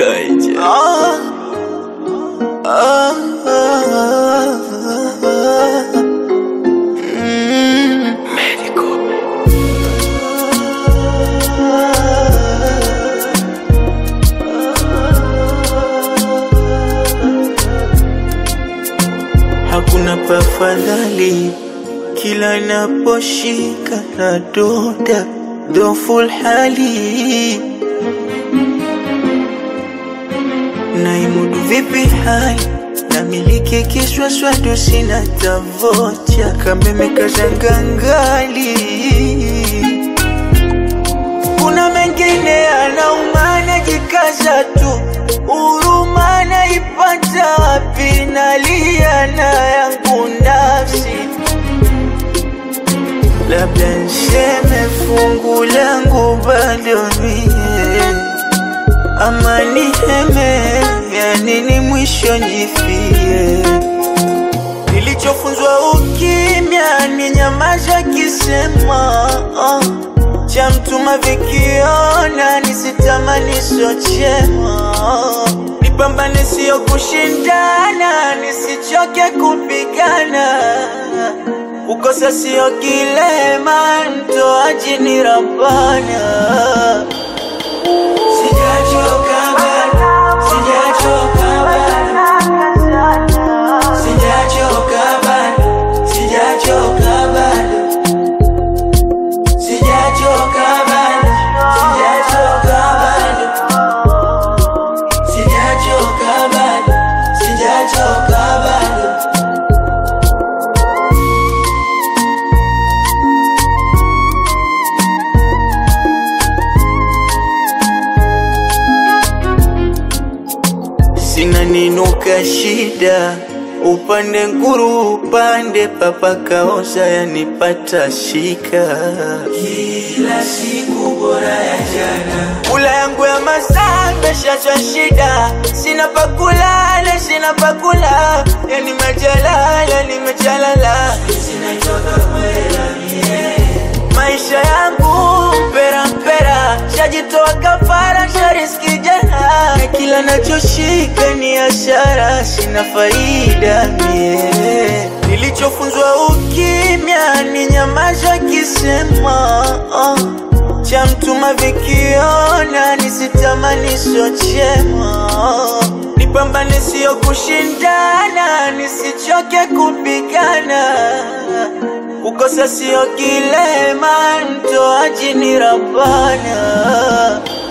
Kaija. Ah, ah, ah, ah. Mm. Medical. Hakuna pafadhali kila naposhika na doda dhoful hali naimudu vipi hali namiliki kiswaswadu sina tavocha kameme kazangangali kuna mengine anaumana jikaza tu huruma naipata wapi nalia na yangu nafsi labda nseme fungu langu bado mie ama niheme ya nini mwisho njifie nilichofunzwa ukimya ni nyamaza kisema uh, cha mtuma vikiona nisitamani sochema nipambane sio kushindana nisichoke kupigana kukosa sio kilema mtoaji ni rabana Sijachoka bado, sijachoka bado, sijachoka bado, sijachoka bado, sijachoka bado, sijachoka bado, sijachoka bado, sijachoka bado. sina ninuka shida upande nguru upande papakaoza yanipata shika kila siku bora ya jana kula yangu ya masaa meshachwa shida sina pakulala sina pakula yani majalala nimejalala maisha yangu mpera mpera shajitoa kafara shariski jana na kila nachoshika ni ashara sina faida mie nilichofunzwa ukimya ni nyamaza kisema uh, cha mtuma vikiona nisitamani sochema nipambane sio kushindana nisichoke kupigana kukosa sio kilema mtoaji ni rabana